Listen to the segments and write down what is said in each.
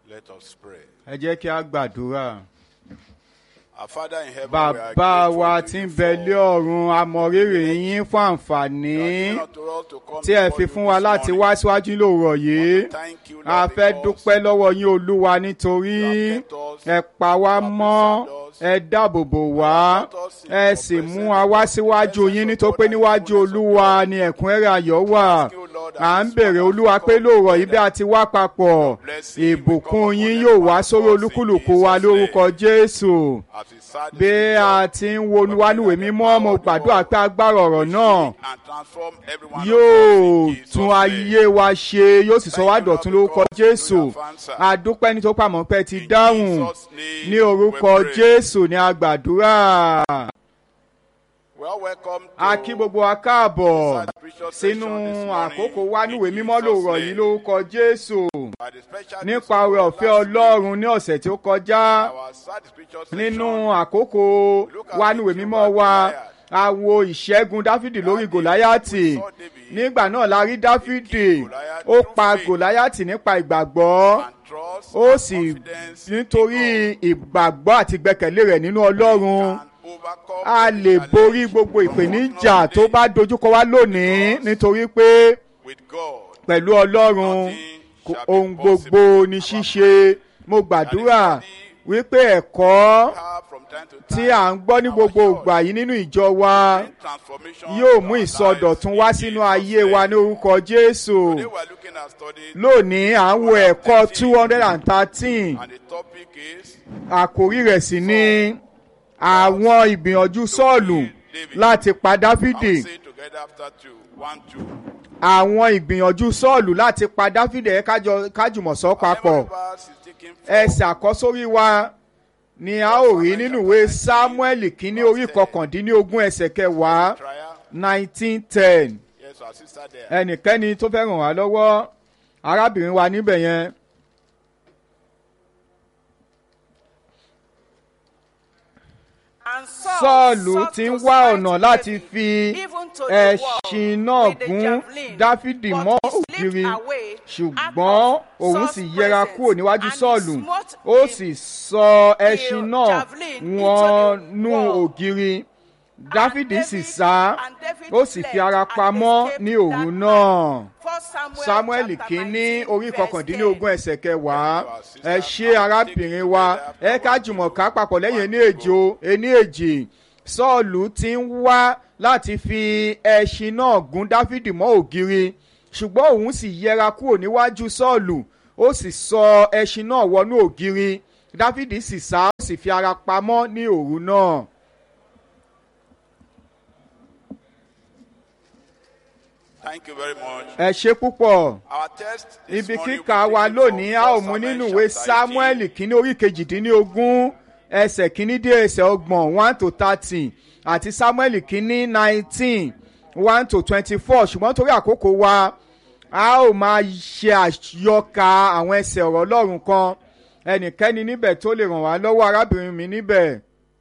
Let us pray. ẹ jẹ́ kí a gbàdúrà. Our Father in heaven, we are bàbá grateful wa to tí you ń bẹ lé for ọ̀run a mọ rírì yín fún àǹfààní giving unto us to come tí ẹ before fi you fún wa this láti morning. wá síwájú lóòrọ̀ yìí Thank you, Lord, a fẹ́ because dúpẹ́ lọ́wọ́ yín olúwa nítorí you have kept us, ẹ pa wá you have mọ́ preserved us, ẹ dáàbò bò wá you have brought us in ẹ your sì mú presence, wa wá in the síwájú presence yín of nítorí God pé and níwájú fullness of olúwa God. ni ẹ̀kúnrẹ́rẹ́ ayọ̀ wà Ask you, Lord, à ń and bèrè this olúwa one pé has lóòrọ̀ come yìí bí a ti wá papọ̀ blessing will ìbùkún come upon yín every yóò one wá of sórí us in olúkúlùkù wa Jesus' lórúkọ name. jésù As we start this bí scripture, a ti ń wo wánúwèé mímọ́ mo gbàdúrà pé agbára ọ̀rọ̀ náà and transform every one of yóò us in Jesus' tún name. ayé wa ṣe yóò sì sọ wá Thank you, dọ̀tún Lord, lórúkọ because you jésù have answered. adúpẹ́ nítorí pàmò pé ti In dáhùn Jesus' name ní orúkọ we pray. jésù ní agbàdúrà We are welcome to a kí gbogbo wa káàbọ̀ this precious sínú session this morning àkókò in wánúwèé mímọ́ Jesus' lòrọ̀ yìí name. lórúkọ jésù By the special nípa grace of oore God, ọ̀fẹ́ last week, ọlọ́run ní ọ̀sẹ̀ tí ó kọjá our sad spiritual nínú session, àkókò wánúwèé mímọ́ wa a wo ìṣẹ́gun dáfídì lórí gòláyàtì nígbà náà la rí dáfídì ó pa gòláyàtì nípa ìgbàgbọ́ and trust ó and sì confidence in nítorí God ìgbàgbọ́ àti ìgbẹ́kẹ̀lé rẹ̀ nínú ọlọ́run can overcome a any lè challenge borí gbogbo from ìpèníjà what tó not bá dojúkọ wá lónìí nítorí pé with God. pẹ̀lú ọlọ́run kò- ohun gbogbo ní ṣíṣe mo gbàdúrà wípé ẹ̀kọ́ Have from time to tí time à ń gbọ́ ní gbogbo ìgbà yìí nínú ìjọ wa transformation yóò in mú our ìsọdọ̀tún lives wá in sínú Jesus' ayé name. wa ní orúkọ jésù Today we are looking at studying lónìí à ń wo ẹ̀kọ́ two hundred and thirteen and the topic is àkórí rẹ̀ sì ni àwọn ìgbìyànjú sọ́ọ̀lù láti pa I will dáfídì say it together after two. One, two. àwọn ìgbìyànjú sọ́ọ̀lù láti pa dáfídì ẹ̀ kájọ- kájùmọ̀ sọ papọ̀ Every verse is taken from ẹsẹ̀ àkọ́sórí wa ni a ó rí nínú ìwé samuel kínní orí kọkàndínlógún ẹsẹ̀ kẹwàá trial. nineteen ten Yes, our sister there. ẹnikẹ́ni tó fẹ́ ràn wá lọ́wọ́ arábìnrin wa níbẹ̀ yẹn sọ́ọ̀lù ti ń wá ọ̀nà láti fi ẹṣin náà gún dáfídì mọ́ ògiri ṣùgbọ́n òun sì yẹra kúrò níwájú sọ́ọ̀lù ó sì sọ ẹṣin náà wọnú ògiri dáfídì sì sá ó sì fi ara pamọ́ ní òru náà samuel kínní orí kọkàndínlógún ẹsẹ̀ kẹwàá ẹ ṣe arábìnrin wa ẹ ká jùmọ̀ ká papọ̀ lẹ́yìn ení èjò ení èjì sọ́ọ̀lù ti ń wá láti fi ẹṣin náà gún dáfídì mọ́ ògiri ṣùgbọ́n òun sì yẹra kúrò níwájú sọ́ọ̀lù ó sì sọ ẹṣin náà wọnú ògiri dáfídì sì sá ó sì fi ara pamọ́ ní òru náà. Thank you very much. ẹ ṣe púpọ̀. Our text this ibi morning kíkà will be wa taken lónìí a ó from mú 1 nínú Samuel ìwé chapter samuel 18. kínní orí kejìdínlógún ẹsẹ̀ kínní dé ẹsẹ̀ ọgbọ̀n one to thirty àti samuel kínní nineteen one to twenty-four ṣùgbọ́n torí àkókò wa a ó máa ṣe àyọkà àwọn ẹsẹ̀ ọ̀rọ̀ ọlọ́run kan ẹnikẹ́ni níbẹ̀ tó lè ràn wá lọ́wọ́ arábìnrin mi níbẹ̀.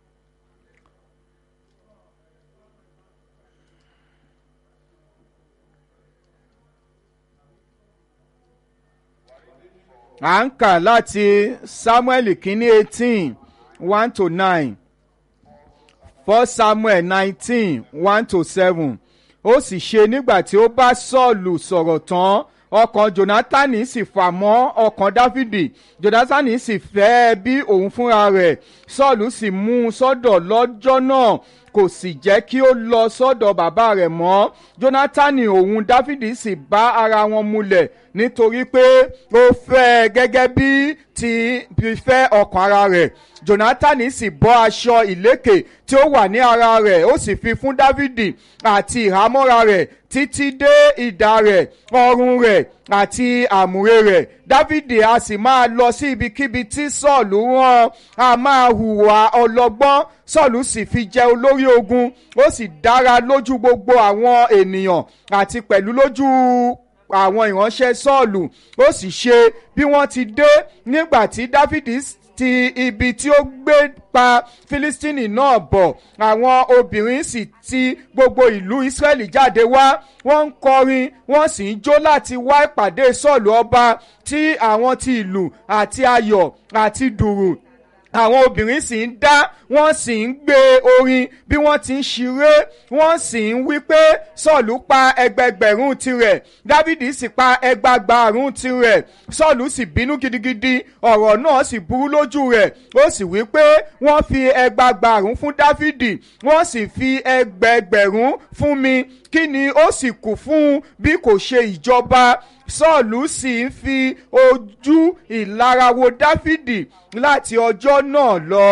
à ń kà láti samuel kínní eighteen one to nine first samuel nineteen one to seven ó sì ṣe nígbà tí ó bá sọ́ọ̀lù sọ̀rọ̀ tán ọkàn jonathan sì fà mọ́ ọkàn dáfídì jonathan sì fẹ́ ẹ bí òun fúnra rẹ̀ sọ́ọ̀lù sì mú un sọ́dọ̀ lọ́jọ́ náà kò sì jẹ́ kí ó lọ sọ́dọ̀ bàbá rẹ̀ mọ́ jonathan òun dáfídì sì bá ara wọn mulẹ̀ nítorí pé ó fẹ́ ẹ gẹ́gẹ́ bí ti fífẹ́ ọkàn ara rẹ̀ jonathan sì bọ́ aṣọ ìlékè tí ó wà ní ara rẹ̀ ó sì fi fún dávidi àti ìhámọ́ra rẹ̀ títí dé ìdá rẹ̀ ọrùn rẹ̀ àti àmùrè rẹ̀ dávidi a sì máa lọ sí ibikíbi tí sọ́ọ̀lù rán a máa hùwà ọlọ́gbọ́n sọ́ọ̀lù sì fi jẹ olórí ogun ó sì dára lójú gbogbo àwọn ènìyàn àti pẹ̀lú lójú àwọn ìránṣẹ́ sọ́ọ̀lù ó sì ṣe bí wọ́n ti dé nígbà tí dáfídì ti ibi tí ó gbé pa Fílístínì náà bọ̀ àwọn obìnrin sì ti gbogbo ìlú Ísírẹ́lì jáde wá wọ́n ń kọrin wọ́n sì ń jó láti wá ìpàdé Sọ́ọ̀lù ọba tí àwọn ti ìlù àti ayọ̀ àti dùrù àwọn obìnrin sì ń dá wọ́n sì ń gbé orin bí wọ́n ti ń ṣeré wọ́n sì ń wí pé sọ́ọ̀lù pa ẹgbẹgbẹ̀rún tirẹ̀ dávìdì sì pa ẹgbàgbàrún tirẹ̀ sọ́ọ̀lù sì bínú gidigidi ọ̀rọ̀ náà sì burú lójú rẹ̀ ó sì wí pé wọ́n fi ẹgbàgbàrún fún dávìdì wọ́n sì fi ẹgbẹgbẹ̀rún fún mi kí ni ó sì kù fún bí kò ṣe ìjọba sọ́ọ̀lù sì ń fi ojú ìlara wo dáfídì láti ọjọ́ náà lọ.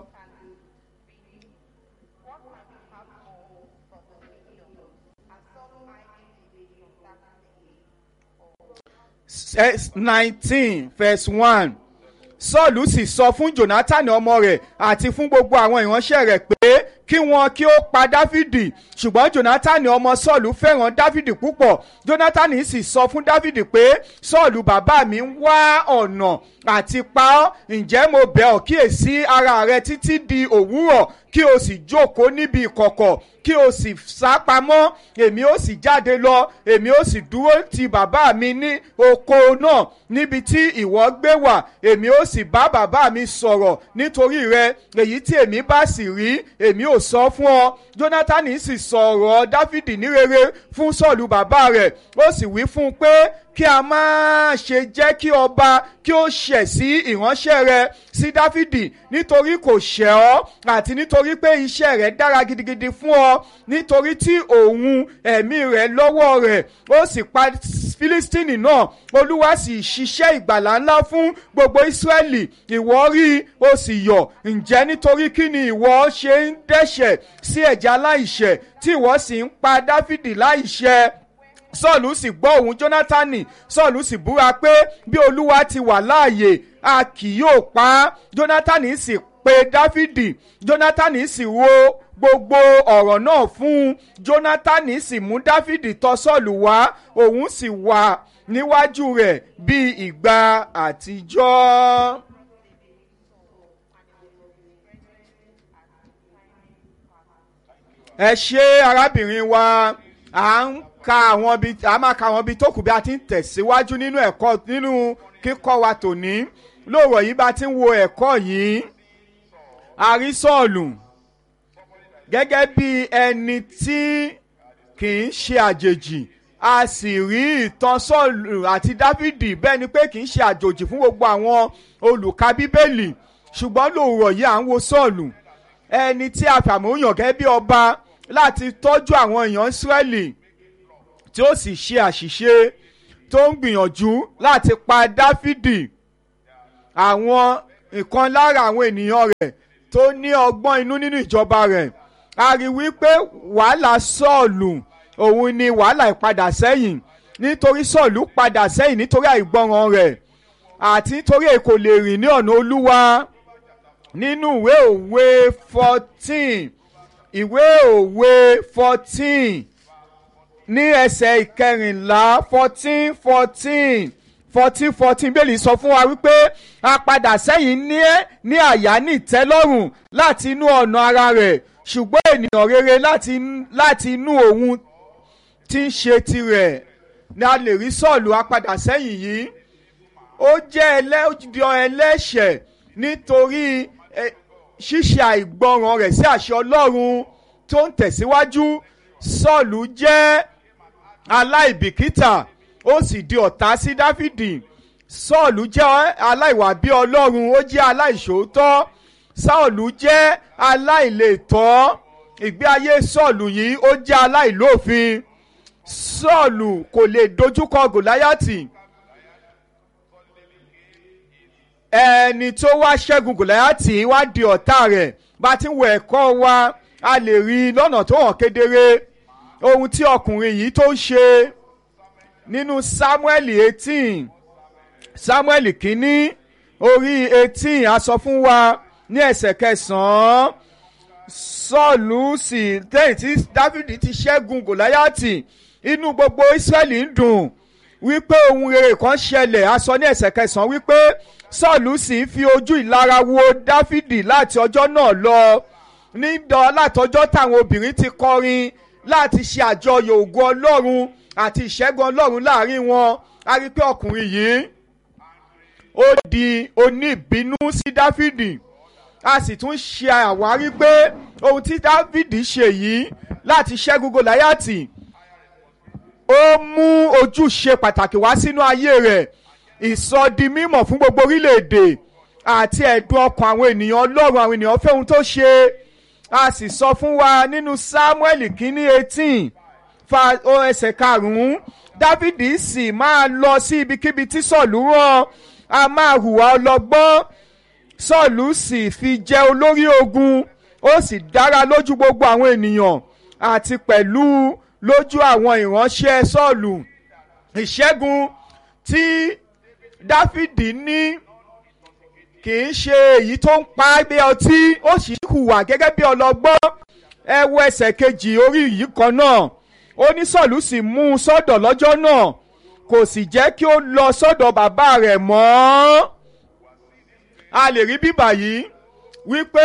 nineteen verse one sọ́ọ̀lù sì sọ fún jonathan ọmọ rẹ̀ àti fún gbogbo àwọn ìránṣẹ́ rẹ̀ pé kí wọn kí ó pa dáfídì ṣùgbọ́n jonathan ọmọ sọ́ọ̀lù fẹ́ràn dáfídì púpọ̀ jonathan sì sọ fún dáfídì pé sọ́ọ̀lù bàbá mi ń wá ọ̀nà àti pa ọ́ ǹjẹ́ mo bẹ̀ ọ́ kíyèsí ara rẹ títí di òwúrọ̀ kí o sì jókòó níbi ìkọ̀kọ̀ kí o sì sá pamọ́ èmi ó sì jáde lọ èmi ó sì dúró ti bàbá mi ní oko náà níbi tí ìwọ gbé wà èmi ó sì bá bàbá mi sọ̀rọ̀ nítorí rẹ èyí tí èmi bá sì rí èmi ò sọ fún ọ jonathan sì sọ̀rọ̀ dáfídì ní rere fún sọ́ọ̀lù bàbá rẹ̀ ó sì wí fún un pé kí a máa ṣe jẹ́ kí ọba kí ó ṣẹ̀ sí ìránṣẹ́ rẹ̀ sí dáfídì nítorí kò ṣẹ̀ ọ́ àti nítorí pé iṣẹ́ rẹ̀ dára gidigidi fún ọ nítorí tí òun ẹ̀mí rẹ̀ lọ́wọ́ rẹ̀ ó sì pa fílístínì náà olúwa sì ṣiṣẹ́ ìgbàlà ńlá fún gbogbo ísírẹ́lì ìwọ rí ó sì yọ̀ ǹjẹ́ nítorí kí ni ìwọ ṣe ń dẹ́ṣẹ̀ sí ẹ̀jẹ̀ aláìṣẹ̀ tí ìwọ sì ń pa dáfídì láìṣẹ̀ sọ́ọ̀lù sì gbọ́ ohùn jónátánì sọ́ọ̀lù sì búra pé bí olúwa ti wà láàyè a kì yóò pa á jónátánì sì pe dáfídì jónátánì sì wo gbogbo ọ̀rọ̀ náà fún un jónátánì sì mú dáfídì tọ̀ sọ́ọ̀lù wá òun sì wà níwájú rẹ̀ bí ìgbà àtijọ́. ẹ ṣe arábìnrin wa à ń ka àwọn ibi a máa ka àwọn ibi tó kù bí a ti ń tẹ̀síwájú nínú ẹ̀kọ́ nínú kíkọ́ wa tòní lóòrọ̀ yìí bá ti ń wo ẹ̀kọ́ yìí a rí sọ́ọ̀lù gẹ́gẹ́ bí ẹni tí kì í ṣe àjèjì a sì rí ìtàn sọ́ọ̀lù àti dáfídì bẹ́ẹ̀ ni pé kì í ṣe àjòjì fún gbogbo àwọn olùka bíbélì ṣùgbọ́n lóòrọ̀ yìí à ń wo sọ́ọ̀lù ẹni tí a fàmúyàn gẹ́gẹ́ bí ọba láti tọ́jú àwọn èèyàn Ísírẹ́lì tí ó sì ṣe àṣìṣe tó ń gbìyànjú láti pa Dáfídì àwọn ìkan lára àwọn ènìyàn rẹ̀ tó ní ọgbọ́n inú nínú ìjọba rẹ̀ a rí wípé wàhálà Sọ́ọ̀lù òun ni wàhálà ìpadà sẹ́yìn nítorí Sọ́ọ̀lù padà sẹ́yìn nítorí àìgbọràn rẹ̀ àti nítorí èkó lè rìn ní ọ̀nà Olúwa nínú ìwé òwe fourteen ìwé òwe fourteen ní ẹsẹ̀ ìkẹrìnlá fourteen fourteen fourteen fourteen bẹ́ẹ̀ lè sọ fún wa wípé a padà sẹ́yìn ní ní àyà ní ìtẹ́lọ́rùn láti inú ọ̀nà ara rẹ̀ ṣùgbọ́n ènìyàn rere láti láti inú òun tí ń ṣe tirẹ̀ ni a lè rí sọ́ọ̀lù apadà sẹ́yìn yìí ó jẹ́ ẹlẹ́jọ́ ẹlẹ́ṣẹ̀ nítorí ṣíṣe àìgbọràn rẹ̀ sí àṣẹ Ọlọ́run tó ń tẹ̀síwájú sọ́ọ̀lù jẹ́ aláìbìkítà ó sì di ọ̀tá sí Dáfídì sọ́ọ̀lù jẹ́ aláìwà bí Ọlọ́run ó jẹ́ aláìṣòótọ́ sọ́ọ̀lù jẹ́ aláìlètọ́ ìgbé ayé sọ́ọ̀lù yìí ó jẹ́ aláìlófin sọ́ọ̀lù kò lè dojúkọ Gòláyàtì ẹni tó wá ṣẹ́gun Gòláyàtì wá di ọ̀tá rẹ̀ bá ti ń wọ ẹ̀kọ́ wa a lè rí i lọ́nà tó hàn kedere ohun tí ọkùnrin yìí tó ń ṣe nínú Sámúẹ́lì eighteen Sámúẹ́lì kínní orí eighteen a sọ fún wa ní ẹsẹ̀ kẹsàn-án Sọ́ọ̀lù sì lẹ́yìn tí Dáfídì ti ṣẹ́gun Gòláyàtì inú gbogbo Ísírẹ́lì ń dùn wípé ohun rere kan ṣẹlẹ̀ a sọ ní ẹsẹ̀ kẹsàn-án wípé sọ́ọ̀lù sì ń fi ojú ìlara wo dáfídì láti ọjọ́ náà lọ nídọ̀ látọjọ́ táwọn obìnrin ti kọrin láti ṣe àjọyọ̀ ògo ọlọ́run àti ìṣẹ́gun ọlọ́run láàrin wọn a rí i pé ọkùnrin yìí ó di oníbínú sí dáfídì a sì tún ṣe àwárí pé ohun tí dáfídì ṣe yìí láti ṣẹ́gun gòláyàtì ó mú ojúṣe pàtàkì wá sínú ayé rẹ̀ ìsọdi mímọ̀ fún gbogbo orílẹ̀-èdè àti ẹ̀dùn ọkàn àwọn ènìyàn ọlọ́run àwọn ènìyàn fẹ́ ohun tó ṣe a sì sọ fún wa nínú samuel kínní eighteen fa ẹsẹ̀ karùn-ún dávìdì sì máa lọ sí ibikíbi tí sọ̀lú rán a máa hùwà ọlọ́gbọ́n sọ̀lú sì fi jẹ́ olórí ogun ó sì dára lójú gbogbo àwọn ènìyàn àti pẹ̀lú lójú àwọn ìránṣẹ́ sọ́ọ̀lù ìṣẹ́gun tí dáfídì ní kì í ṣe èyí tó ń pa bí ọtí ó sì hùwà gẹ́gẹ́ bí ọlọ́gbọ́n ẹ wo ẹsẹ̀ kejì orí yìí kan náà ó ní sọ́ọ̀lù sì mú un sọ́dọ̀ lọ́jọ́ náà kò sì jẹ́ kí ó lọ sọ́dọ̀ bàbá rẹ̀ mọ́ a lè rí bíbà yìí wípé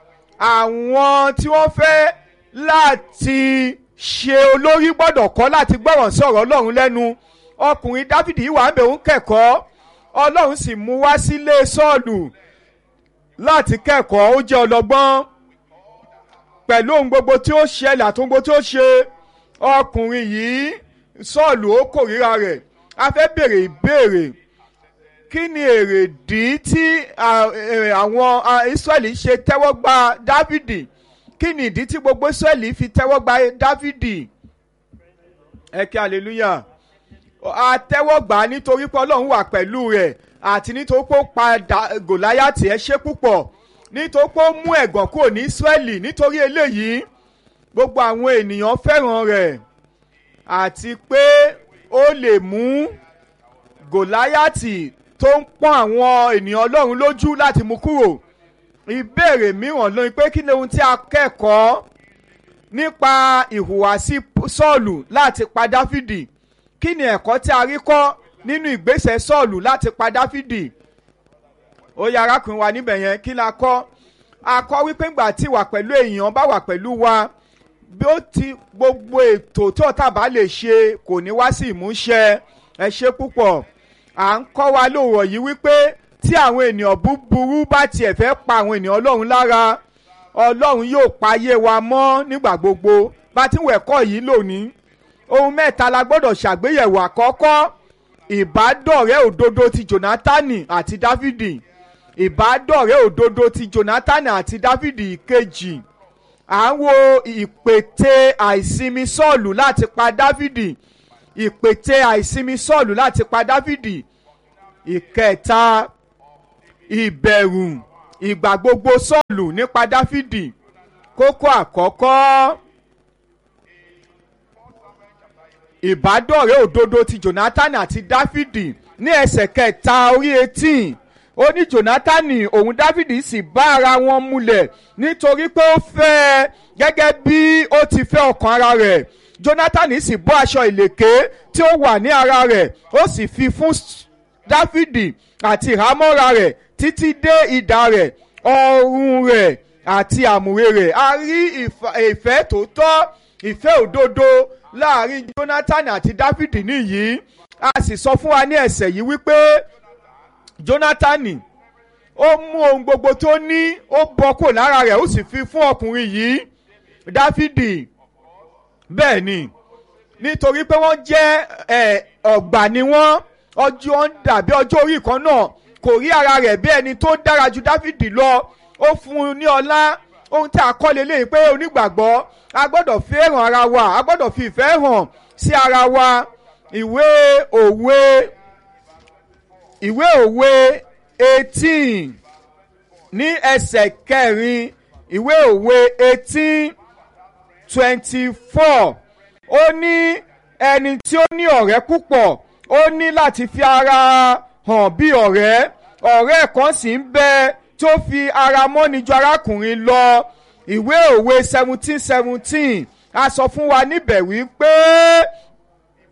àwọn tí wọ́n fẹ́ láti ṣe olórí gbọ́dọ̀ kọ́ láti gbọ́ràn sí ọ̀rọ̀ ọlọ́run lẹ́nu ọkùnrin dáfídì yìí wà ń bẹ̀ ń kẹ́kọ̀ọ́ ọlọ́run sì mú wá sílé sọ́ọ̀lù láti kẹ́kọ̀ọ́ ó jẹ́ ọlọ́gbọ́n pẹ̀lú ohun gbogbo tí ó ṣẹlẹ̀ àti ohun gbogbo tí ó ṣe ọkùnrin yìí sọ́ọ̀lù ó kórìíra rẹ̀ a fẹ́ béèrè ìbéèrè kí ni èrèdí tí àwọn israẹli ṣe tẹ́wọ́ gba dáfídì kí ni ìdí tí gbogbo israẹli fi tẹ́wọ́ gba dáfídì ẹ kí hallelujah a tẹ́wọ́ gbà á nítorí pé ọlọ́run wà pẹ̀lú rẹ̀ àti nítorí pé ó pa gòláyàtì ẹ ṣe púpọ̀ nítorí pé ó mú ẹ̀gàn kúrò ní israẹli nítorí eléyìí gbogbo àwọn ènìyàn fẹ́ràn rẹ̀ àti pé ó lè mú gòláyàtì tó ń pọ́n àwọn ènìyàn ọlọ́run lójú láti mú kúrò ìbéèrè mìíràn lóyún pé kí ni ohun tí a kẹ́kọ̀ọ́ nípa ìhùwàsí sọ́ọ̀lù láti pa dáfídì kí ni ẹ̀kọ́ tí a rí kọ́ nínú ìgbésẹ̀ sọ́ọ̀lù láti pa dáfídì ó yá arákùnrin wa níbẹ̀ yẹn kí la kọ́ a kọ́ wípé ńgbà tí wà pẹ̀lú èèyàn bá wà pẹ̀lú wa bí ó ti gbogbo ètò tí ọ̀tá bá lè ṣe kò ní wá sí ìmúṣẹ ẹ ṣe púpọ̀ à ń kọ́ wa lóòrọ̀ yìí wípé tí àwọn ènìyàn búburú bá tiẹ̀ fẹ́ pa àwọn ènìyàn ọlọ́run lára ọlọ́run yóò payé wa mọ́ nígbà gbogbo bá ti ń wẹ̀kọ́ yìí lónìí ohun mẹ́ta la gbọ́dọ̀ ṣàgbéyẹ̀wò àkọ́kọ́ ìbádọ́rẹ́ òdodo ti jonatani àti dáfídì ìbádọ́rẹ́ òdodo ti jonatani àti dáfídì ìkejì à ń wo ìpètè àìsinmi sọ́ọ̀lù láti pa dáfídì ìpètè àìsinmi sọ́ọ̀lù láti pa dáfídì ìkẹta ìbẹ̀rù ìgbà gbogbo sọ́ọ̀lù nípa dáfídì kókó àkọ́kọ́ ìbádọ́rẹ́ òdodo ti jonathan àti dáfídì ní ẹsẹ̀ kẹta orí eighteen ó ní jonathan òun dáfídì sì bá ara wọn múlẹ̀ nítorí pé ó fẹ́ ẹ gẹ́gẹ́ bí ó ti fẹ́ ọkàn ara rẹ̀ jonathan sì bọ́ aṣọ ìlèké tí ó wà ní ara rẹ̀ ó sì fi fún dáfídì àti ìhámọ́ra rẹ̀ títí dé ìdá rẹ̀ ọrùn rẹ̀ àti àmùrè rẹ̀ a rí ìfẹ́ tòótọ́ ìfẹ́ òdodo láàrin jonathan àti dáfídì nìyí a sì sọ fún wa ní ẹsẹ̀ yìí wípé jonathan ó mú ohun gbogbo tó ní ó bọ́ kò lára rẹ̀ ó sì fi fún ọkùnrin yìí dáfídì bẹ́ẹ̀ ni nítorí pé wọ́n jẹ́ ọ̀gbà ni wọ́n ọjọ́ ń dàbí ọjọ́ orí kan náà kò rí ara rẹ̀ bí ẹni tó dára ju dáfídì lọ ó fún un ní ọlá ohun tí a kọ́ lélẹ́yìn pé onígbàgbọ́ a gbọ́dọ̀ fẹ́ràn ara wa a gbọ́dọ̀ fi ìfẹ́ hàn sí ara wa ìwé òwe ìwé òwe eighteen ní ẹsẹ̀ kẹrin ìwé òwe eighteen twenty four ó ní ẹni tí ó ní ọ̀rẹ́ púpọ̀ ó ní láti fi ara hàn bí ọ̀rẹ́ ọ̀rẹ́ kan sì ń bẹ tó fi ara mọ́ni ju arákùnrin lọ ìwé òwe seventeen seventeen a sọ fún wa níbẹ̀ wípé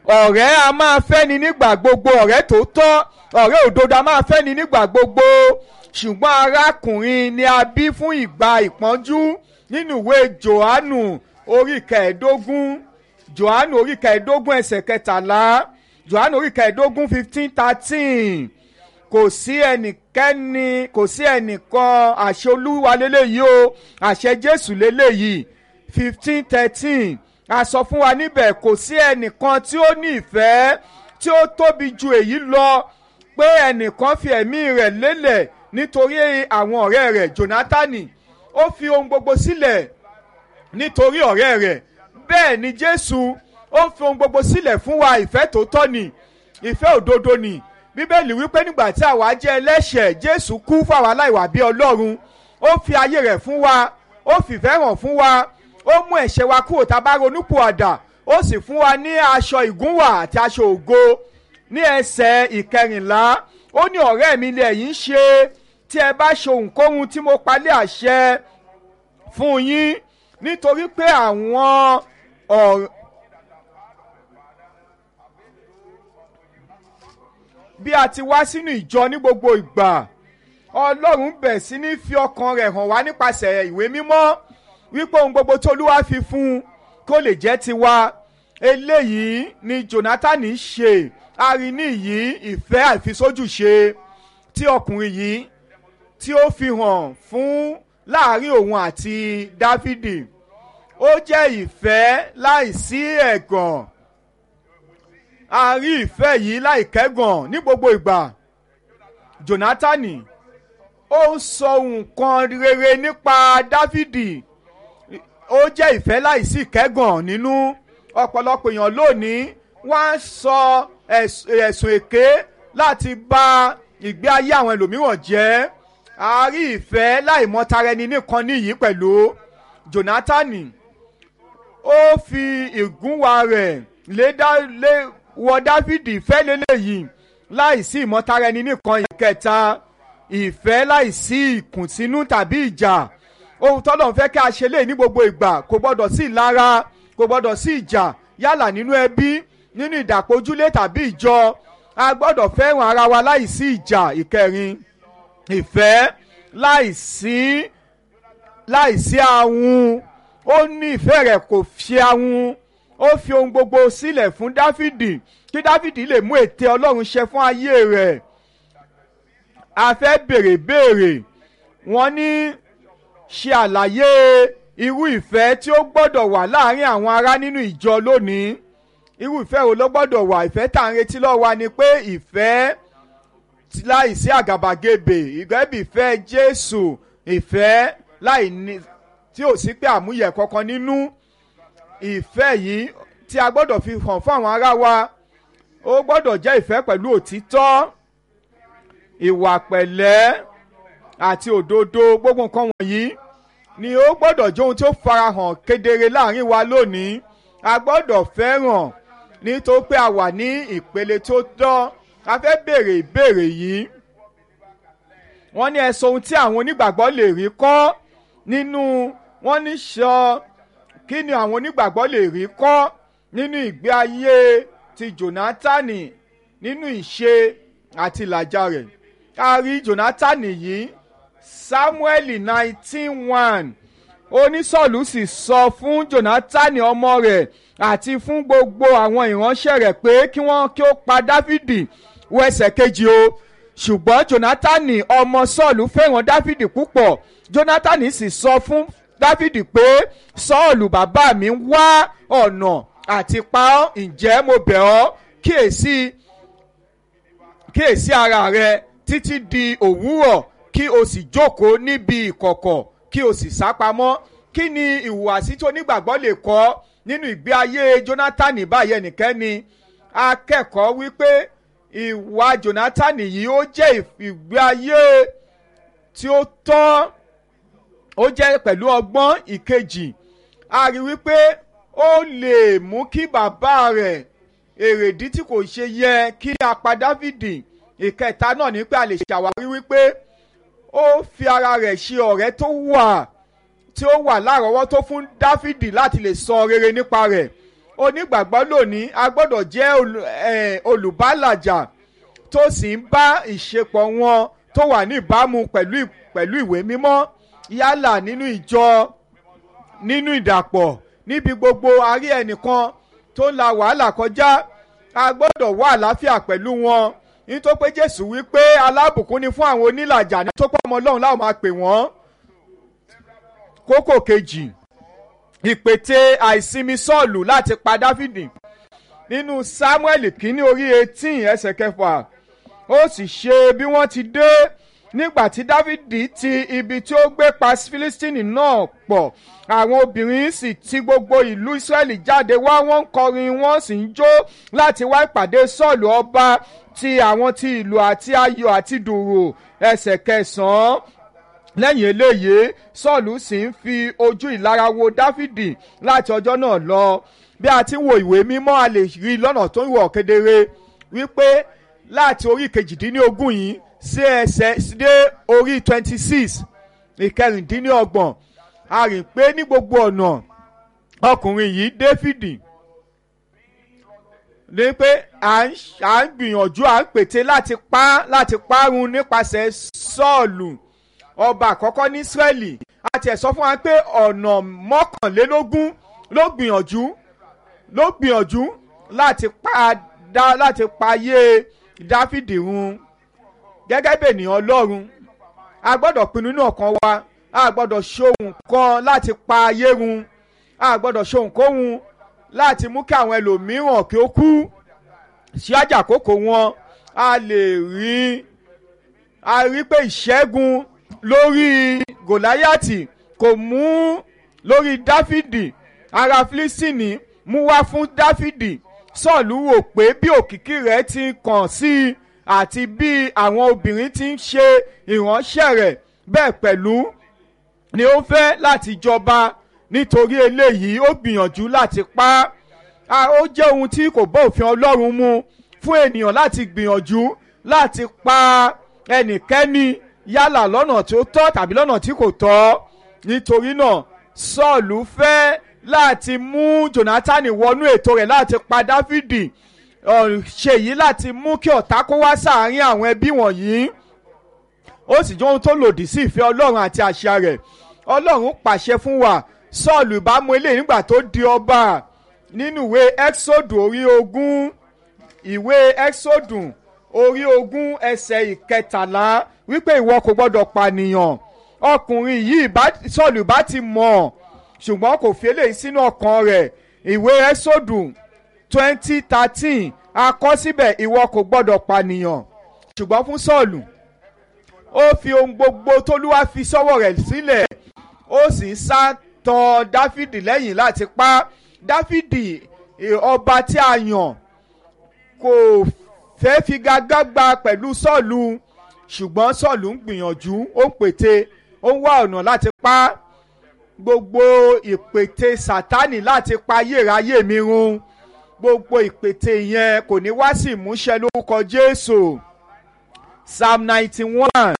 ọ̀rẹ́ a máa fẹ́ni nígbà gbogbo ọ̀rẹ́ tó tọ́ ọ̀rẹ́ òdodo a máa fẹ́ni nígbà gbogbo ṣùgbọ́n arákùnrin ni a bí fún ìgbà ìpọ́njú nínú ìwé johannu orí kẹẹ̀ẹ́dógún johannu orí kẹẹ̀ẹ́dógún ẹsẹ̀ kẹtàlá johannu orí kẹẹ̀ẹ́dógún fifteen thirteen kò sí ẹnikẹ́ni kò sí ẹnìkan àṣẹ olúwa lélẹ́yìí o àṣẹ jésù lélẹ́yìí fifteen thirteen a sọ fún wa níbẹ̀ kò sí ẹnìkan tí ó ní ìfẹ́ tí ó tóbi ju èyí lọ pé ẹnìkan fi ẹ̀mí rẹ̀ lélẹ̀ nítorí àwọn ọ̀rẹ́ rẹ̀ jonatani ó fi ohun gbogbo sílẹ̀ nítorí ọ̀rẹ́ rẹ̀ bẹ́ẹ̀ ni jésù ó fi ohun gbogbo sílẹ̀ fún wa ìfẹ́ tó tọ́ ni ìfẹ́ òdodo ni bíbélì wípé nígbà tí àwa jẹ́ ẹlẹ́ṣẹ̀ jésù kú fáwa aláìwà bí ọlọ́run ó fi ayé rẹ̀ fún wa ó fìfẹ́ hàn fún wa ó mú ẹ̀ṣẹ̀ wa kúrò tá a bá ronúpìwàdà ó sì fún wa ní aṣọ ìgúnwà àti aṣọ ògo ní ẹsẹ̀ ìkẹrìnlá ó ní ọ̀rẹ́ mi lè yín ṣe tí ẹ bá ṣe ohunkóhun tí mo palẹ̀ àṣẹ fún yín nítorí pé àwọn ọ̀rẹ́ bí a ti wá sínú ìjọ ní gbogbo ìgbà ọlọ́run bẹ̀ sí ní fi ọkàn rẹ̀ hàn wá nípasẹ̀ ìwé mímọ́ wípé ohun gbogbo tó olúwa fi fún un kó lè jẹ́ tiwa eléyìí ni jonathan ṣe arini yìí ìfẹ́ àìfisójúṣe tí ọkùnrin yìí tí ó fi hàn fún láàrin òun àti dáfídì ó jẹ́ ìfẹ́ láìsí ẹ̀gàn a rí ìfẹ́ yìí láìkẹ́gàn ní gbogbo ìgbà jonathan ó ń sọ nǹkan rere nípa dáfídì ó jẹ́ ìfẹ́ láìsí ìkẹ́gàn nínú ọ̀pọ̀lọpọ̀ èèyàn lónìí wọ́n á sọ ẹ̀sùn èké láti bà ìgbé ayé àwọn ẹlòmíràn jẹ́ a rí ìfẹ́ láìmọ̀tara ẹni nìkan níyìí pẹ̀lú jonathan ó fi ìgúnwà rẹ̀ lé lé wọ dáfídì ìfẹ́ lélẹ́yìí láìsí ìmọ̀tara ẹni nìkan ìkẹta ìfẹ́ láìsí ìkùnsínú tàbí ìjà ohun tọ́lọ̀ ń fẹ́ kí a ṣe lé ní gbogbo ìgbà kò gbọ́dọ̀ sí ìlara kò gbọ́dọ̀ sí ìjà yálà nínú ẹbí nínú ìdàpọ̀júlé tàbí ìjọ a gbọ́dọ̀ fẹ́ràn ara wa láìsí ìjà ìkẹrin ìfẹ́ láìsí láìsí ahun ó ní ìfẹ́ rẹ̀ kò fi ahun ó fi ohun gbogbo sílẹ̀ fún dáfídì kí dáfídì lè mú ète ọlọ́run ṣẹ fún ayé rẹ̀ a fẹ́ béèrè béèrè wọ́n ní ṣe àlàyé irú ìfẹ́ tí ó gbọ́dọ̀ wà láàrin àwọn ará nínú ìjọ lónìí irú ìfẹ́ wo ló gbọ́dọ̀ wà ìfẹ́ tá à ń retí lọ́wọ́ wa ni pé ìfẹ́ láìsí àgàbàgebè ìgbẹ́bí ìfẹ́ jésù ìfẹ́ láì ní tí ò sí pé àmúyẹ kankan nínú ìfẹ́ yìí tí a gbọ́dọ̀ fi hàn fún àwọn ará wa ó gbọ́dọ̀ jẹ́ ìfẹ́ pẹ̀lú òtítọ́ ìwà pẹ̀lẹ́ àti òdodo gbogbo nǹkan wọ̀nyí ni ó gbọ́dọ̀ jẹ́ ohun tí ó farahàn kedere láàrin wa lónìí a gbọ́dọ̀ fẹ́ràn nítorí pé a wà ní ìpele tó tọ́ a fẹ́ béèrè ìbéèrè yìí wọ́n ní ẹ sọ ohun tí àwọn onígbàgbọ́ lè rí kọ́ nínú wọ́n ní sọ kí ni àwọn onígbàgbọ́ lè rí kọ́ nínú ìgbé ayé ti jonatani nínú ìṣe àti ìlàjà rẹ̀ a rí jonatani yìí samuel nineteen one onísọ̀lù sì sọ fún jonatani ọmọ rẹ̀ àti fún gbogbo àwọn ìránṣẹ́ rẹ̀ pé kí wọ́n kí ó pa dáfídì wọ ẹsẹ̀ kejì o ṣùgbọ́n jonatani ọmọ sọ́ọ̀lù fẹ́ràn dáfídì púpọ̀ jonatani sì sọ fún dáfídì pé sọ́ọ̀lù bàbá mi wá ọ̀nà àti pa ọ́ ǹjẹ́ mo bẹ̀ ọ́ kíyèsí kíyèsí ara rẹ títí di òwúrọ̀ kí o sì jókòó níbi ìkọ̀kọ̀ kí o sì sápamọ́ kí ni ìhùwàsí tó nígbàgbọ́ lè kọ́ nínú ìgbé ayé jonathan báyìí ẹnikẹ́ni akẹ́kọ̀ọ́ wípé ìwà jonathan yìí ó jẹ́ ìgbé ayé tí ó tọ́ ó jẹ́ pẹ̀lú ọgbọ́n ìkejì a rí wípé ó lè mú kí bàbá rẹ̀ èrèdí tí kò ṣe yẹ kí a pa dávìdì ìkẹta náà ní pé a lè ṣàwárí wípé ó fi ara rẹ̀ ṣe ọ̀rẹ́ tó wà tí ó wà lárọ̀ọ́wọ́tó fún dáfídì láti lè sọ rere nípa rẹ̀ onígbàgbọ́ lónìí a gbọ́dọ̀ jẹ́ olù- eh, olùbálàjà tó sì ń bá ìṣepọ̀ wọn tó wà ní ìbámu pẹ̀lú ì- pẹ̀lú ìwé mímọ́ yálà nínú ìjọ nínú ìdàpọ̀ níbi gbogbo àárí ẹnìkan tó ń la wàhálà kọjá a gbọ́dọ̀ wá àlàáfíà pẹ̀lú wọn nítorí pé jésù wí pé alábùkún ni fún àwọn onílàjà ní tó pọ̀ ọmọ ọlọ́run láwọn máa pè wọ́n. kókò kejì ìpètè àìsinmi sọ́ọ̀lù láti pa dáfídì nínú samuel kínní orí eighteen ẹsẹ̀ kẹfà ó sì ṣe bí wọ́n ti dé nígbà tí dávidi ti ibi tí ó gbé pa filistini náà pọ̀ àwọn obìnrin sì ti gbogbo ìlú israẹli jáde wá wọ́n ń kọrin wọ́n sì ń jó láti wá ìpàdé sọ́ọ̀lù ọba ti àwọn ti ìlú àti ayọ̀ àti dùrù ẹsẹ̀ kẹsàn-án lẹ́yìn eléyìí sọ́ọ̀lù sì ń fi ojú ìlara wo dáfídì láti ọjọ́ náà lọ bí a ti ń wo ìwé mímọ́ a lè rí i lọ́nà tó ń wọ̀ kedere wípé láti orí kejìdínlógún yìí sí ẹsẹ̀ dé orí twenty six ìkẹrìndínlọ́gbọ̀n a rìn pé ní gbogbo ọ̀nà ọkùnrin yìí dáfídì ní pé à ń à ń gbìyànjú à ń pète láti pa láti parun nípasẹ̀ sọ́ọ̀lù ọba àkọ́kọ́ ní israẹli àti ẹ̀ sọ fún wa pé ọ̀nà mọ́kànlélógún ló gbìyànjú ló gbìyànjú láti pa dá láti payé dáfídì run gẹ́gẹ́ bí ènìyàn ọlọ́run a gbọ́dọ̀ pinnu inú ọkàn wa a gbọ́dọ̀ ṣohun kan láti pa ayé run a gbọ́dọ̀ ṣohun kóhun láti mú kí àwọn ẹlòmíràn kí ó kú ṣíájà àkókò wọn a lè rí a rí pé ìṣẹ́gun lórí gòláyàtì kò mú lórí dáfídì ara filistini mú wá fún dáfídì sọ́ọ̀lù wò pé bí òkìkí rẹ̀ ti kàn sí i àti bí àwọn obìnrin ti ń ṣe ìránṣẹ́ rẹ̀ bẹ́ẹ̀ pẹ̀lú ni ó fẹ́ láti jọba nítorí eléyìí ó gbìyànjú láti pa á ó jẹ́ ohun tí kò bá òfin ọlọ́run mu fún ènìyàn láti gbìyànjú láti pa ẹnikẹ́ni yálà lọ́nà tí ó tọ́ tàbí lọ́nà tí kò tọ́ nítorí náà sọ́ọ̀lù fẹ́ láti mú jonathan wọnú ètò rẹ̀ láti pa dáfídì ṣe yìí láti mú kí ọ̀tá kó wá sáàárín àwọn ẹbí wọ̀nyí ó sì jẹ́ ohun tó lòdì sí ìfẹ́ ọlọ́run àti àṣà rẹ̀ ọlọ́run pàṣẹ fún wa sọ́ọ̀lù ìbámu eléyìí nígbà tó di ọba nínú ìwé exodus orí ogún ìwé exodus orí ogún ẹsẹ̀ ìkẹtàlá wípé ìwọ kò gbọ́dọ̀ pànìyàn ọkùnrin yìí sọ́ọ̀lù bá ti mọ̀ ṣùgbọ́n kò fi eléyìí sínú ọkàn rẹ̀ ìwé exodus twenty thirteen akọ síbẹ̀ ìwọ kò gbọ́dọ̀ pànìyàn ṣùgbọ́n fún sọ́ọ̀lù ó fi ohun gbogbo tólúwa fi sọ́wọ́ rẹ̀ sílẹ̀ ó sì ń sá tọ dáfídì lẹ́yìn láti pa dáfídì ọba tí a yàn kò fẹ́ figagbágba pẹ̀lú sọ́ọ̀lù ṣùgbọ́n sọ́ọ̀lù ń gbìyànjú ó ń pète ó ń wá ọ̀nà láti pa gbogbo ìpète sátánì láti pa ayérayé mi run gbogbo ìpète yẹn kò ní wá sí ìmúṣẹ lórúkọ jésù psalm ninety one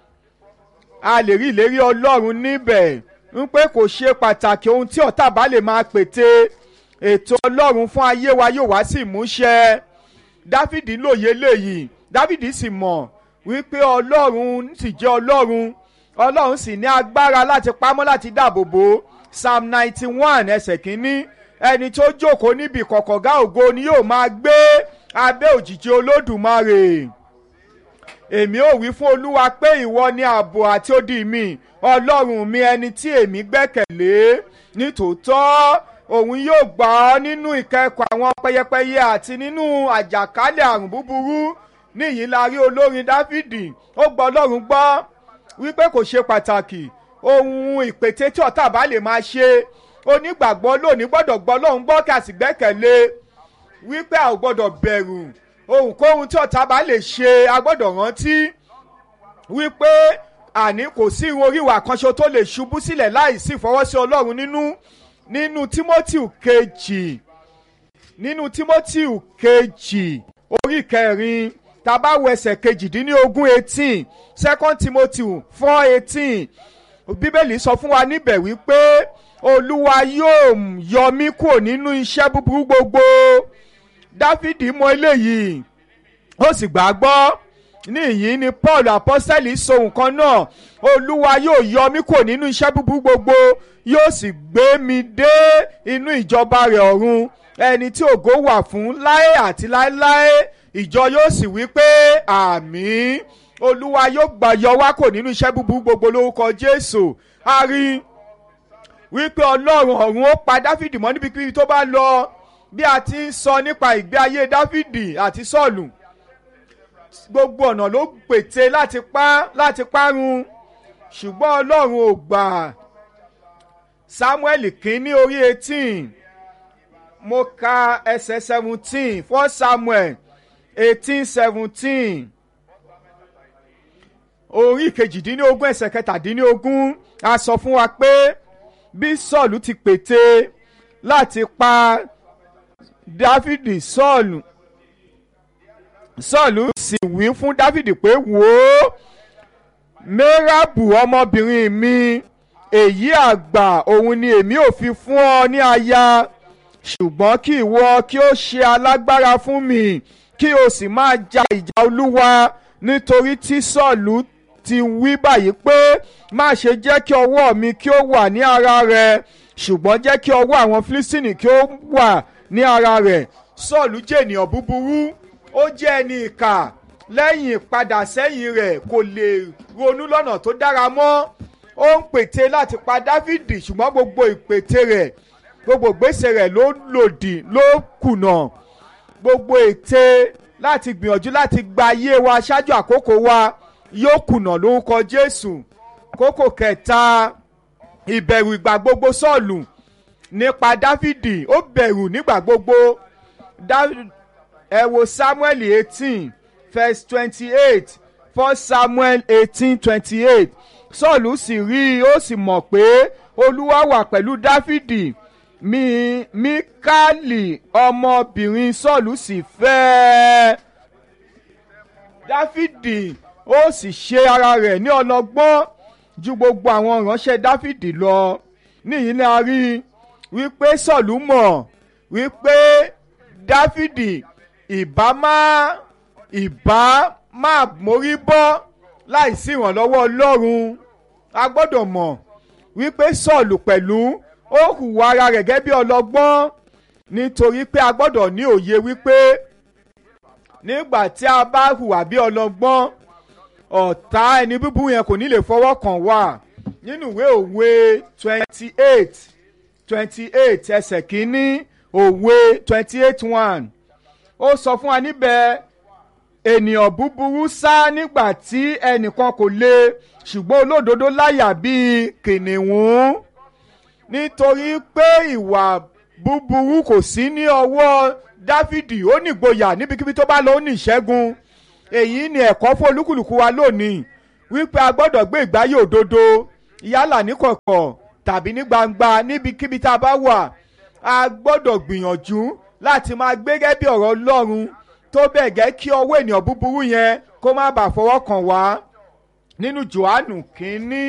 a lè rí ìlérí ọlọ́run níbẹ̀ ń pé kò ṣe pàtàkì ohun tí ọ̀tá bá lè máa pète ètò ọlọ́run fún ayé wa yóò wá sí ìmúṣẹ dáfídì lóye léyìí dáfídì sì mọ̀ wípé ọlọ́run sì jẹ́ ọlọ́run ọlọ́run sì ní agbára láti pamọ́ láti dáàbò bò psalm ninety one ẹsẹ̀ kínní ẹni tó jókòó níbi kọ̀kọ̀gá ògo ni yóò máa gbé abẹ́ òjìji olódùmarè èmi ò wí fún olúwa pé ìwọ ni ààbò àti odi mi ọlọ́run mi ẹni tí èmi gbẹ́kẹ̀lé nítòótọ́ òun yóò gbà ọ́ nínú ìkẹ́kọ̀ọ́ àwọn pẹyẹpẹyẹ àti nínú àjàkálẹ̀ àrùn búburú níyìí la rí olórin dáfídì ó gbọ́ ọlọ́run gbọ́ wípé kò ṣe pàtàkì ohun ìpètè tí ọ̀tá bá lè máa ṣe onígbàgbọ́ lónìí gbọ́dọ̀ gbọ́ ọlọ́run gbọ́ kí a sì gbẹ́kẹ̀lé wípé a ò gbọ́dọ̀ bẹ̀rù ohunkóhun tí ọ̀tá bá lè ṣe a gbọ́dọ̀ rántí wípé àní kò sí irun oríwà kanṣo tó lè ṣubú sílẹ̀ láì sí ìfọwọ́sí ọlọ́run nínú nínú timothy kejì nínú timothy kejì orí kẹrin tabawo ẹsẹ̀ kejìdínlógún eighteen second timothy four eighteen bíbélì sọ fún wa níbẹ̀ wípé olúwa yóò yọ mí kúrò nínú iṣẹ́ búburú gbogbo dáfídì mọ eléyìí ó sì gbàgbọ́ níyìí ni paul apọ́sẹ́lì sọ nǹkan náà olúwa yóò yọ mí kúrò nínú iṣẹ́ búburú gbogbo yóò sì gbé mi dé inú ìjọba rẹ̀ ọ̀run ẹni tí ògo wà fún láé àti láéláé ìjọ yóò sì wí pé àmín olúwa yóò gbà yọ wá kò nínú iṣẹ́ búburú gbogbo lórúkọ jésù a rí wípé ọlọ́run ọ̀run ó pa dáfídì mọ́ níbikíbi tó bá lọ bí a ti ń sọ nípa ìgbé ayé dáfídì àti sọ́ọ̀lù gbogbo ọ̀nà ló pète láti pa láti parun ṣùgbọ́n ọlọ́run ò gbà samuel kínní orí eighteen mo ka ẹsẹ̀ seventeen fún samuel eighteen seventeen orí kejìdínlógún ẹsẹ̀ kẹtàdínlógún a sọ fún wa pé bí sọ́ọ̀lù ti pète láti pa dáfídì sọ́ọ̀lù sọ́ọ̀lù sì wí fún dáfídì pé wò ó mẹ́ràbù ọmọbìnrin mi èyí àgbà òun ni èmi ò fi fún ọ ní aya ṣùgbọ́n kí ìwọ kí ó ṣe alágbára fún mi kí o sì máa ja ìjà olúwa nítorí tí sọ́ọ̀lù ti wí báyìí pé má ṣe jẹ́ kí ọwọ́ mi kí ó wà ní ara rẹ ṣùgbọ́n jẹ́ kí ọwọ́ àwọn fílísìnì kí ó wà ní ara rẹ̀ sọ́ọ̀lù jẹ́ ènìyàn búburú ó jẹ́ ẹni ìkà lẹ́yìn ìpadà sẹ́yìn rẹ̀ kò lè ronú lọ́nà tó dára mọ́ ó ń pète láti pa dáfídì ṣùgbọ́n gbogbo ìpète rẹ̀ gbogbo ìgbésẹ̀ rẹ̀ ló lòdì ló kùnà gbogbo ète láti gbìyànjú láti gba ayé wa ṣáájú àkókò wa yóò kùnà lórúkọ jésù kókò kẹta ìbẹ̀rù ìgbà gbogbo sọ́ọ̀lù nípa dáfídì ó bẹ̀rù nígbà gbogbo ẹ wo samuel eighteen verse twenty-eight first samuel eighteen twenty-eight sọ́ọ̀lù sì rí i ó sì mọ̀ pé olúwa wà pẹ̀lú dáfídì mi mikali ọmọbìnrin sọ́ọ̀lù sì fẹ́ ẹ dáfídì ó sì ṣe ara rẹ̀ ní ọlọ́gbọ́n ju gbogbo àwọn ìránṣẹ́ dáfídì lọ níyìí ni a rí wípé sọ́ọ̀lù mọ̀ wípé dáfídì ìbá má ìbá má mórí bọ́ láìsí ìrànlọ́wọ́ ọlọ́run a gbọ́dọ̀ mọ̀ wípé sọ́ọ̀lù pẹ̀lú ó hùwà ara rẹ̀ gẹ́gẹ́ bí ọlọ́gbọ́n nítorí pé a gbọ́dọ̀ ní òye wípé nígbà tí a bá hùwà bí ọlọ́gbọ́n ọ̀tá ẹni búburú yẹn kò ní lè fọwọ́ kàn wá nínú ìwé òwe twenty eight twenty eight ẹsẹ̀ kínní òwe twenty eight one ó sọ fún wa níbẹ̀ ènìyàn búburú sá nígbà tí ẹnìkan kò lè ṣùgbọ́n olódodo láyà bíi kìnìún nítorí pé ìwà búburú kò sí ní ọwọ́ dáfídì ó nígboyà níbikíbi tó bá lọ ó ní ìṣẹ́gun èyí ni ẹ̀kọ́ fún olúkúlùkù wa lónìí wípé a gbọ́dọ̀ gbé ìgbáyé òdodo yálà níkọ̀kọ̀ tàbí ní gbangba níbikíbi tá a bá wà a gbọ́dọ̀ gbìyànjú láti máa gbé gẹ́gẹ́ bí ọ̀rọ̀ ọlọ́run tó bẹ̀ gẹ́ kí ọwọ́ ènìyàn búburú yẹn kó má bàa fọwọ́ kàn wá nínú johannu kínní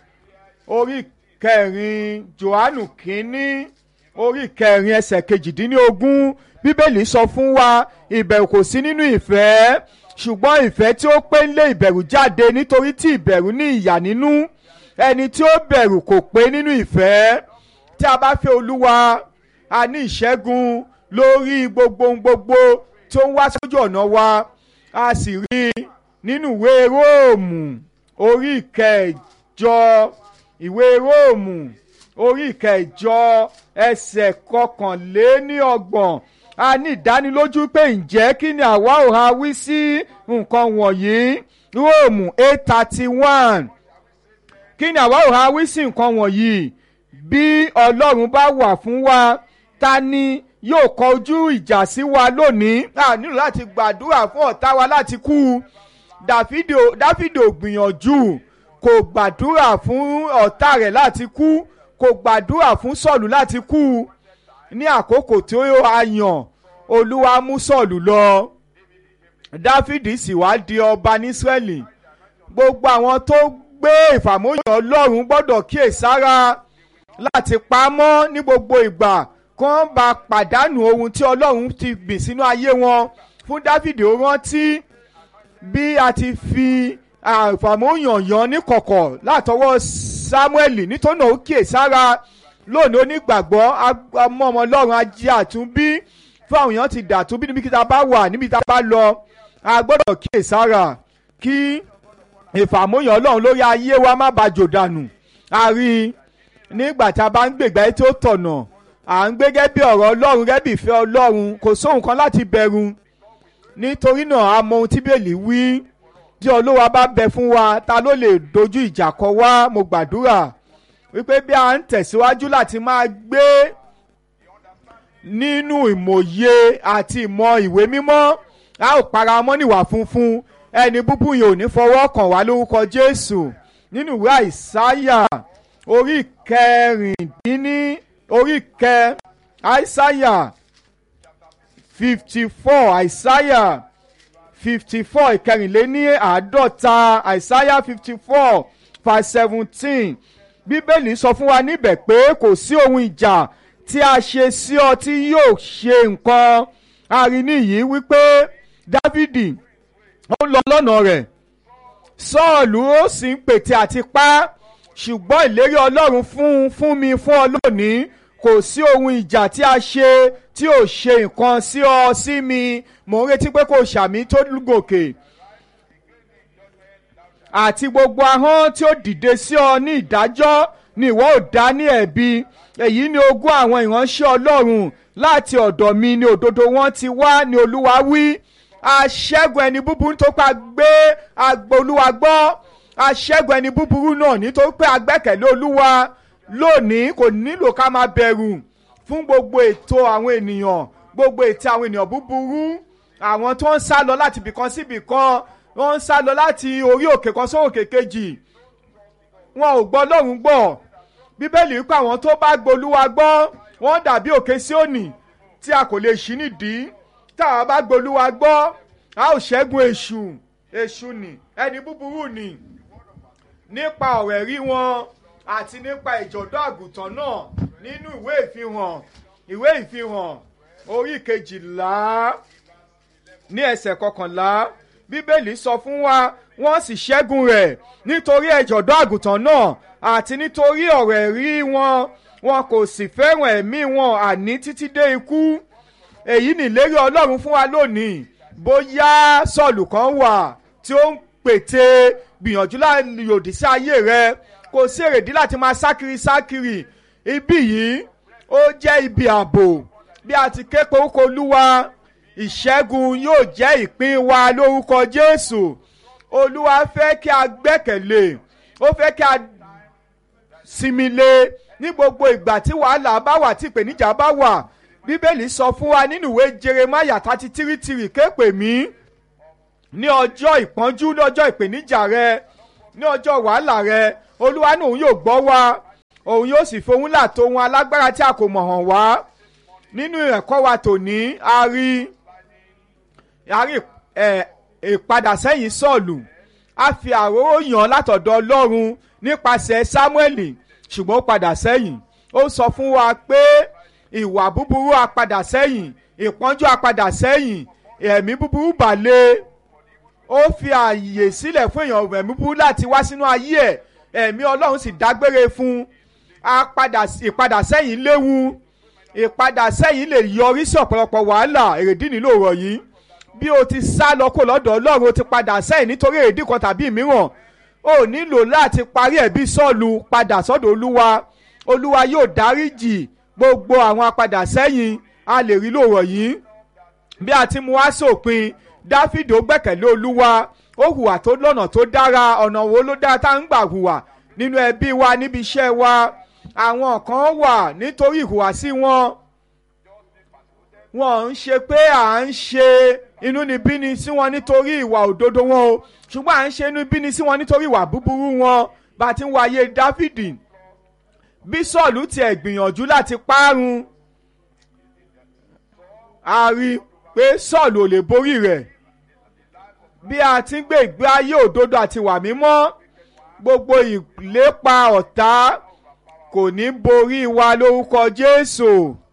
orí kẹrin johannu kínní orí kẹrin ẹsẹ̀ kejìdínlógún bíbélì sọ fún wa ìbẹ̀rù kò sí nínú ìfẹ́ ṣùgbọ́n ìfẹ́ tí ó pé ń lé ìbẹ̀rù jáde nítorí tí ìbẹ̀rù ní ìyà nínú ẹni tí ó bẹ̀rù kò pé nínú ìfẹ́ tí a bá fẹ́ olúwa a ní ìṣẹ́gun lórí gbogbo ohun gbogbo tó ń wá sójú ọ̀nà wa a sì rí i nínú ìwé róòmù orí ìkẹjọ ìwé róòmù orí ìkẹjọ ẹsẹ̀ kọkànléníọgbọ̀n a ní ìdánilójú pé ǹjẹ́ kí ni àwa ò ha wí sí nǹkan wọ̀nyí róòmù eight thirty one kí ni àwa ò ha wí sí nǹkan wọ̀nyí bí ọlọ́run bá wà fún wa ta ni yóò kọjú ìjà sí wa lónìí a nílò láti gbàdúrà fún ọ̀tá wa láti kú dáfídì ò gbìyànjú kò gbàdúrà fún ọ̀tá rẹ̀ láti kú kò gbàdúrà fún sọ̀lù láti kú ní àkókò tí ó yàn olúwa mú sọ̀lù lọ dáfídì sì wá di ọba ní ísírẹ́lì gbogbo àwọn tó gbé ìfàmóyàn ọlọ́run gbọ́dọ̀ kíyèsára láti pa á mọ́ ní gbogbo ìgbà kí wọ́n bá pàdánù ohun tí ọlọ́run ti gbìn sínú ayé wọn fún dáfídì ó rántí bí a ti fi àfàmóyànyàn níkọ̀kọ̀ látọwọ́ sámúẹ́lì nítorí náà ó kíyè sára lónìí onígbàgbọ́ amọ́ ọmọ ọlọ́run ajé àtúnbí fún àwọn èèyàn ti dàtúnbí níbi kí ta bá wà níbi tá a bá lọ a gbọ́dọ̀ kíyè sára kí ìfàmóyàn ọlọ́run lórí ayé wa má bàa jò dànù a rí i nígbà tá a bá ń gbègbà tí ó tọ̀nà à ń gbé gẹ́gẹ́ bí ọ̀rọ̀ ọlọ́run gẹ́gẹ́ bí ìfẹ́ ọlọ́run kò sóhun kan láti bẹ̀rù nítorí náà a mọ ohun tí bẹ́ẹ̀lì wí tí olówó bá bẹ fún wa ta ló lè dojú ìjà kọ wá mo gbàdúrà wípé bí a ń tẹ̀síwájú láti máa gbé nínú ìmọ̀ye àti ìmọ̀ ìwé mímọ́ a ó para mọ́ níwà funfun ẹni búburú yìí ò ní fọwọ́ kàn wá lórúkọ Jésù nínú ìwé àìsáyà orí kẹrìndínní orí kẹ àìsáyà fifty four àìsáyà fifty four ìkẹrìnléní àádọ́ta àìsáyà fifty four verse seventeen bíbélì sọ fún wa níbẹ̀ pé kò sí ohun ìjà tí a ṣe sí ọ tí yóò ṣe nǹkan arìnrìn yìí wípé dávìdì ó lọ lọ́nà rẹ̀ sọ́ọ̀lù ó sì ń pètè àti pa á ṣùgbọ́n ìlérí ọlọ́run fún fún mi fún ọ lónìí kò sí ohun ìjà tí a ṣe tí ò ṣe nǹkan sí ọ sí mi mò ń retí pé kò ṣàmì tó gòkè àti gbogbo ahọ́n tí ó dìde sí ọ ní ìdájọ́ ni ìwọ ò dá ní ẹ̀bi èyí ni ogún àwọn ìránṣẹ́ ọlọ́run láti ọ̀dọ̀ mi ni òdodo wọn ti wá ni olúwa wí aṣẹ́gun ẹni búburú tó pa gbé agbo olúwa gbọ́ aṣẹ́gun ẹni búburú náà nítorí pé agbẹ́kẹ̀lé olúwa lónìí kò nílò ká máa bẹ̀rù fún gbogbo ètò àwọn ènìyàn gbogbo ètò àwọn ènìyàn búburú àwọn tó ń sá lọ láti ibìkan sí ibìkan wọ́n ń sá lọ láti orí òkè kan sórí òkè kejì wọn ò gbọ́ lọ́run gbọ́ bíbélì wípé àwọn tó bá gbolúwa gbọ́ wọ́n dàbí òkè Síónì tí a kò lè ṣí nídìí táwa bá gbolúwa gbọ́ a ó ṣẹ́gun èṣù èṣù nì ẹni búburú nì nípa ọ̀rọ̀ ẹ̀rí wọn àti nípa ìjọ̀dọ̀ àgùntàn náà nínú ìwé ìfihàn ìwé ìfihàn orí kejìlá ní ẹsẹ̀ kọkànlá bíbélì sọ fún wa wọ́n sì ṣẹ́gun rẹ̀ nítorí ẹ̀jọ̀dọ̀ àgùntàn náà àti nítorí ọ̀rọ̀ ẹ̀rí wọn wọn kò sì fẹ́ràn ẹ̀mí wọn àní títí dé ikú èyí nìlérí ọlọ́run fún wa lónìí bóyá sọ̀lù kan wà tí ó ń pète gbìyànjú láti yòdì sí ayé rẹ kò sí èrèdí láti máa sákiri sákiri ibi yìí ó jẹ́ ibi ààbò bí a ti ké porúkọ olúwa ìṣẹ́gun yóò jẹ́ ìpín wa lórúkọ jésù olúwa fẹ́ kí a gbẹ́kẹ̀lé ó fẹ́ kí a sinmi lé ní gbogbo ìgbà tí wàhálà bá wà tí ìpèníjà bá wà bíbélì sọ fún wa nínú ìwé jeremaya thirty three three ké pè mí ní ọjọ́ ìpọ́njú ní ọjọ́ ìpèníjà rẹ ní ọjọ́ wàhálà rẹ olúwa ní òun yóò gbọ́ wa òun yóò sì fohùn là tó ohun alágbára tí a kò mọ̀ hàn wá nínú ẹ̀kọ́ wa tòní a rí a rí ìpadà sẹ́yìn sọ̀lù a fi àróró yàn látọ̀dọ̀ ọlọ́run nípasẹ̀ sámúẹ́lì ṣùgbọ́n ó padà sẹ́yìn ó sọ fún wa pé ìwà búburú a padà sẹ́yìn ìpọ́njú a padà sẹ́yìn ẹ̀mí búburú balẹ̀ ó fi àyè sílẹ̀ fún èèyàn ẹ̀mí búburú láti wá sínú ayé ẹ̀ ẹ̀mí ọlọ́run sì dágbére fún ìpadà sẹ́yìn léwu ìpadà sẹ́yìn lè yọrí sí ọ̀pọ̀lọpọ̀ wàhálà èrèdí nílò ọ̀rọ̀ yìí bí o ti sá lọ kó lọ́dọ̀ ọlọ́run o ti padà sẹ́yìn nítorí èrèdí kan tàbí mìíràn o nílò láti parí ẹ̀bí sọ́ọ̀lù padà sọ́dọ̀ olúwa olúwa yóò dáríjì gbogbo àwọn apadà sẹ́yìn a lè rí lòrọ̀ yìí bí a ti mú wá sópin dáfídì ó gbẹ́kẹ̀lé olúwa ó hùwà tó lọ́nà tó dára ọ̀nà wo ló dára tá ń gbà hùwà nínú ẹbí wa níbi iṣẹ́ wa àwọn kan wà nítorí ìhùwàsí wọn wọn ń ṣe pé à ń ṣe inúnibíni sí wọn nítorí ìwà òdodo wọn o ṣùgbọ́n à ń ṣe inúnibíni sí wọn nítorí ìwà búburú wọn bá a ti ń wáyé dáfídì bí sọ́ọ̀lù tiẹ̀ gbìyànjú láti parun a rí i pé sọ́ọ̀lù ò lè borí rẹ̀ bí a ti ń gbé ìgbé ayé òdodo àti ìwà mímọ́ gbogbo ìlépa ọ̀tá kò ní borí wa lórúkọ jésù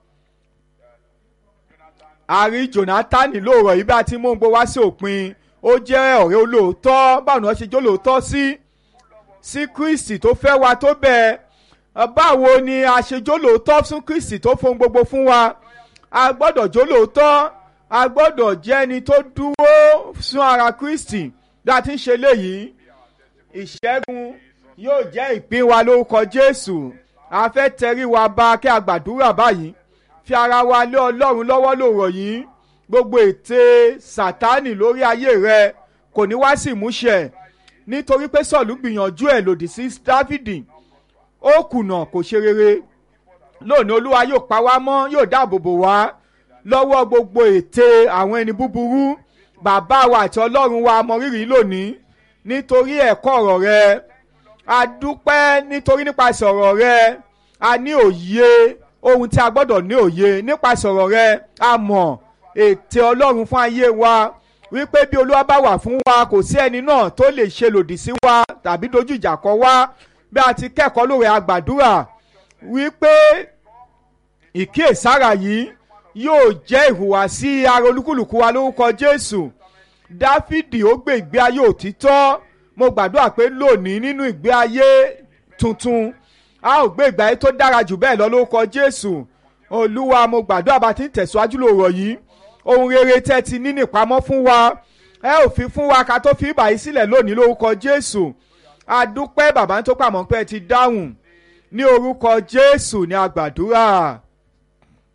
àrí jonathan lóòrọ̀ yìí bá ti mú un gbó wá sí òpin ó jẹ́ ọ̀rẹ́ olóòótọ́ báwo ni wọ́n ṣe jó lóòótọ́ sí sí kristi tó fẹ́ wa tó bẹ́ẹ̀ báwo ni a ṣe jó lóòótọ́ fún kristi tó fohùn gbogbo fún wa a gbọ́dọ̀ jó lóòótọ́ a gbọ́dọ̀ jẹ́ ẹni tó dúró fún ara kristi bí a ti ń ṣe léyìí ìṣẹ́gun yóò jẹ́ ìpín wa lórúkọ jésù a fẹ́ tẹrí wa ba kí a gbàdúrà báyìí fi ara wa lé ọlọ́run lọ́wọ́ lòrọ̀ yìí gbogbo ète sátánì lórí ayé rẹ kò ní wá sí ìmúṣẹ nítorí pé sọ̀lú gbìyànjú ẹ̀ lòdì sí dáfídì ó kùnà kò ṣe rere lónìí olúwa yóò pa wá mọ́ yóò dáàbò bò wá lọ́wọ́ gbogbo ète àwọn ẹni búburú bàbá wa àti ọlọ́run wa mọ rírì lónìí nítorí ẹ̀kọ́ ọ̀rọ̀ rẹ a dúpẹ́ nítorí nípasẹ̀ ọ̀rọ̀ rẹ a ní òye ohun tí a gbọ́dọ̀ ní òye nípasẹ̀ ọ̀rọ̀ rẹ a mọ̀ ète ọlọ́run fún ayé wa wípé bí olúwa bá wà fún wa kò sí ẹni náà tó lè ṣe lòdì sí wa tàbí dojú ìjà kọ wá bí a ti kẹ́kọ̀ọ́ lóore àgbàdúrà wípé ìkíyèsára yìí yóò jẹ́ ìhùwàsí ara olúkúlùkù wa lórúkọ jésù dáfídì ó gbé ìgbé ayé òtítọ́ mo gbàdúrà pé lónìí nínú ìgbé ayé tuntun a ó gbé ìgbé ayé tó dára jù bẹ́ẹ̀ lọ lórúkọ jésù olúwa mo gbàdúrà bá ti ń tẹ̀síwájú lòrọ̀ yìí ohun rere tẹ́ ti ní nípamọ́ fún wa ẹ ò fi fún wa ká tó fi ìbàyí sílẹ̀ lónìí lórúkọ jésù adúpẹ́ bàbá tó pàmò pé ẹ ti dáhùn ní orúkọ jésù ní agbàdúrà